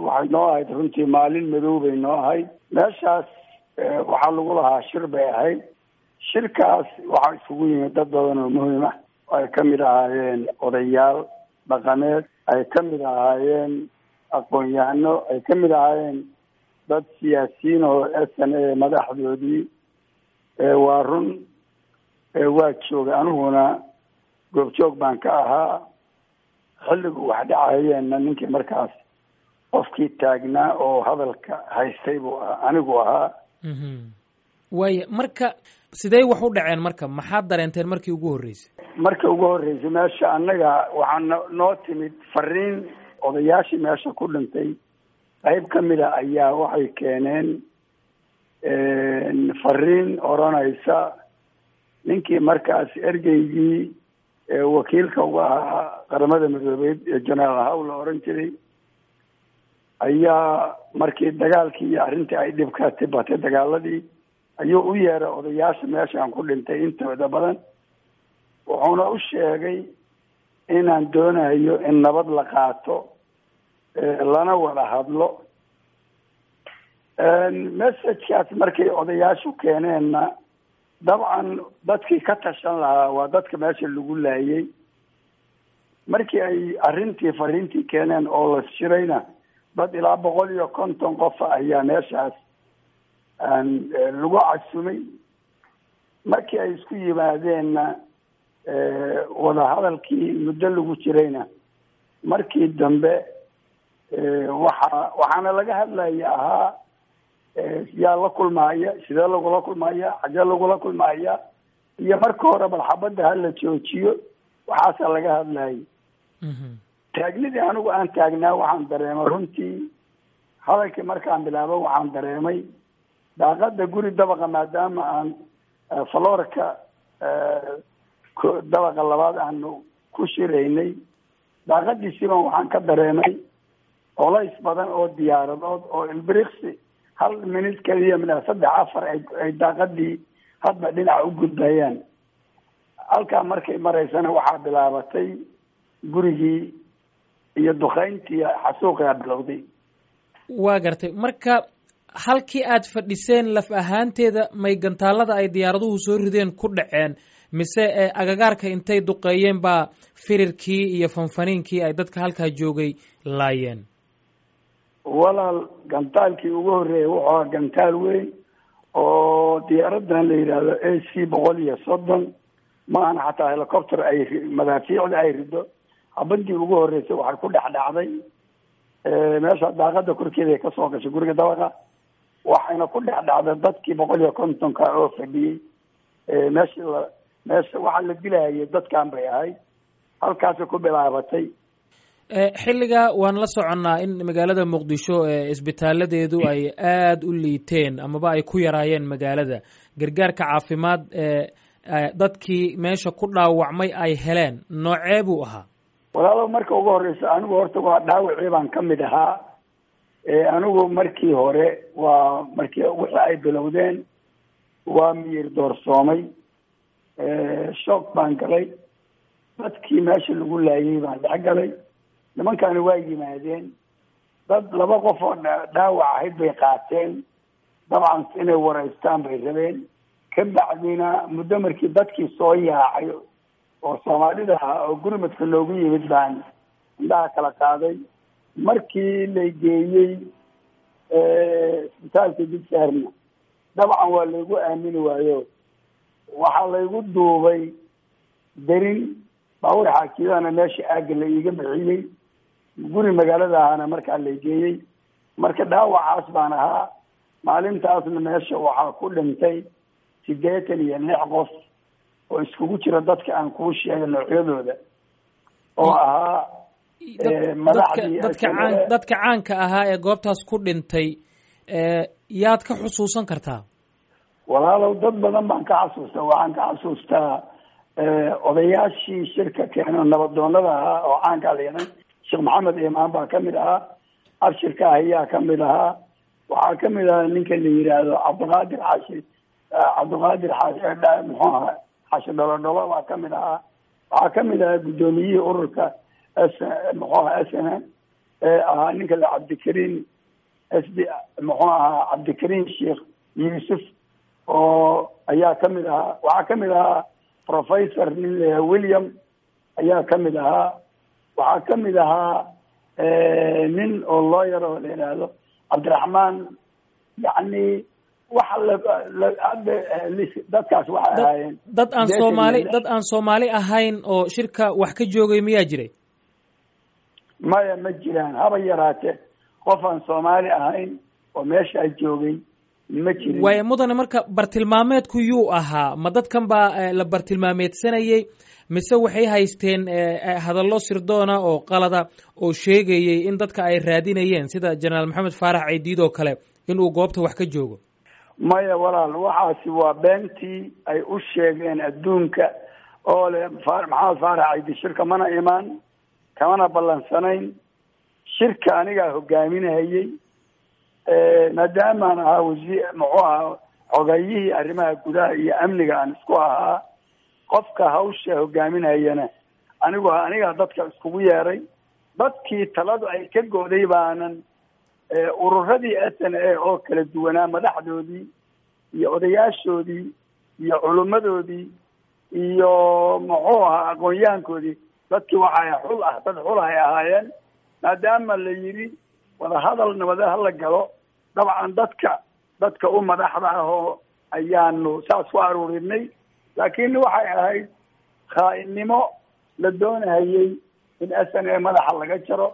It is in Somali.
waxay noo ahayd runtii maalin madow bay noo ahayd meeshaas waxaa lagu lahaa shir bay ahayd shirkaas waxaa isugu yimid dad badan oo muhiim ah ay ka mid ahaayeen odayaal dhaqameed ay ka mid ahaayeen aqoon-yahano ay ka mid ahaayeen dad siyaasiyiin oo s n a madaxdoodii waa run waa joogay aniguna goobjoog baan ka ahaa xilligu wax dhacayeenna ninkii markaas qofkii taagnaa oo hadalka haystay buu ahaa anigu ahaa waaya marka sidee wax u dhaceen marka maxaad dareenteen markii ugu horreysay markii ugu horreysay meesha annaga waxaa no noo timid fariin odayaashii meesha ku dhintay qayb ka mid a ayaa waxay keeneen fariin odranaysa ninkii markaas ergeygii wakiilka uga ahaa qaramada midoobeed ee generaal haw la oran jiray ayaa markii dagaalkii iyo arrintii ay dhib ka tibatay dagaaladii ayuu u yeeray odayaasha meeshaan ku dhintay intooda badan wuxuuna u sheegay inaan doonayo in nabad la qaato lana wada hadlo messagekaas markay odayaashu keeneenna dabcan dadkii ka tashan lahaa waa dadka meesha lagu laayay markii ay arrintii fariintii keeneen oo la shirayna dad ilaa boqol iyo konton qofa ayaa meeshaas lagu casumay markii ay isku yimaadeenna wadahadalkii muddo lagu jirayna markii dambe waxa waxaana laga hadlaya ahaa yaa la kulmaaya sidee lagula kulmaya xagee lagula kulmaya iyo marka hore bal xabadda hala joojiyo waxaasa laga hadlayay taagnidii anigu aan taagnaa waxaan dareemay runtii hadalkii markaan bilaabo waxaan dareemay daaqada guri dabaqa maadaama aan falorka dabaqa labaad aanu ku shiraynay daaqadiisiiban waxaan ka dareemay colays badan oo diyaaradood oo ilbiriksi hal minut keliya mid saddex afar ay daaqadii hadba dhinaca u gudbayaan halkaa markay maraysana waxaa bilaabatay gurigii iyo dukayntii xasuuqia bilowday waa gartay marka halkii aad fadhiseen laf ahaanteeda may gantaalada ay diyaaraduhu soo rideen ku dhaceen mise agagaarka intay duqeeyeen baa firirkii iyo fanfaniinkii ay dadka halkaa joogay laayeen walaal gantaalkii ugu horreeyay wuxuu ahaa gantaal weyn oo diyaaradan la yidhaahdo a c boqol iyo soddon maahan xataa helicopter ay madaafiicda ay rido habadii ugu horreysay waxay ku dhex dhacday meesha daaqada korkeeda ay kasoo gashay guriga dabaqa waxayna ku dhex dhacday dadkii boqol iyo kontonka oo fadhiyey meesha la meesha waxaa la dilayay dadkan bay ahayd halkaasay ku bilaabatay xilliga waan la soconnaa in magaalada muqdisho isbitaaladeedu ay aada u liiteen amaba ay ku yaraayeen magaalada gargaarka caafimaad dadkii meesha ku dhaawacmay ay heleen noocee buu ahaa walaalo marka ugu horeysa anigu horta waa dhaawacii baan ka mid ahaa anigu markii hore waa markii wixii ay bilowdeen waa miyir doorsoomay shock baan galay dadkii meesha lagu laayay baan dhex galay nimankani waa yimaadeen dad laba qof oo dhaawac ahayd bay qaateen dabcan inay wareystaan bay rabeen ka bacdina muddo markii dadkii soo yaacay oo soomaalida ahaa oo gurmadka loogu yimid baan indhaha kala qaaday markii la geeyey isbitaalka digsaarna dabcan waa laygu aamini waayo waxaa laygu duubay derin baawur xaakidana meesha aagga la iiga bixiyey guri magaalada ahana markaa la geeyey marka dhaawacaas baan ahaa maalintaasna meesha waxaa ku dhintay sideetan iyo lix qof oo iskugu jira dadka aan kuu sheegay noocyadooda oo ahaa madaxdii dadka caan dadka caanka ahaa ee goobtaas ku dhintay yaad ka xusuusan kartaa walaalow dad badan baan ka xasuustaa waxaan ka xasuustaa odayaashii shirka keeno nabadoonada ahaa oo caanka leeday sheekh maxamed imaan baa kamid ahaa abshirka ahiyaa kamid ahaa waxaa kamid ahaa ninka la yidhaahdo cabdiqaadir xaashi cabdiqaadir xaashi muxuu ahaa xaashi dholodholo baa kamid ahaa waxaa kamid ahaa guddoomiyihii ururka s muxuu aha s n ee ahaa ninka la cabdikariin s d muxuu ahaa cabdikariin sheekh yuusuf oo ayaa kamid ahaa waxaa kamid ahaa professor nin la william ayaa kamid ahaa waxaa kamid ahaa nin oo lawyer oo la yidhaahdo cabdiraxmaan yacni waxa dadkaas waxay ahaayeen dad aan soomaali dad aan soomaali ahayn oo shirka wax ka joogay miyaa jiray maya ma jiraan haba yaraatee qof aan soomaali ahayn oo meeshaa joogay ma jirin waaya mudane marka bartilmaameedku yuu ahaa ma dadkan baa la bartilmaameedsanayey mise waxay haysteen hadallo sirdoona oo qalada oo sheegayey in dadka ay raadinayeen sida jenaraal maxamed faarax ceydiid oo kale inuu goobta wax ka joogo maya walaal waxaasi waa beentii ay u sheegeen adduunka oo le maxamed faarax ceydiid shirka mana imaan kamana ballansanayn shirka anigaa hogaaminahayey maadaamaan ahaa wasiir muxuu ahaa xogayihii arrimaha gudaha iyo amniga aan isku ahaa qofka hawsha hogaaminayana anigu anigaa dadka iskugu yeeray dadkii taladu ay ka gooday baanan ururadii s n a oo kala duwanaa madaxdoodii iyo odayaashoodii iyo culimmadoodii iyo muxuu ahaa aqoon-yahankoodii dadkii waxay xul ah dad xul ahay ahaayeen maadaama la yidhi wadahadal nabada hala galo dabcan dadka dadka u madaxda ah oo ayaanu saas ku aruurinay laakiin waxay ahayd khaa-innimo la doonahayey in s n a madaxa laga jaro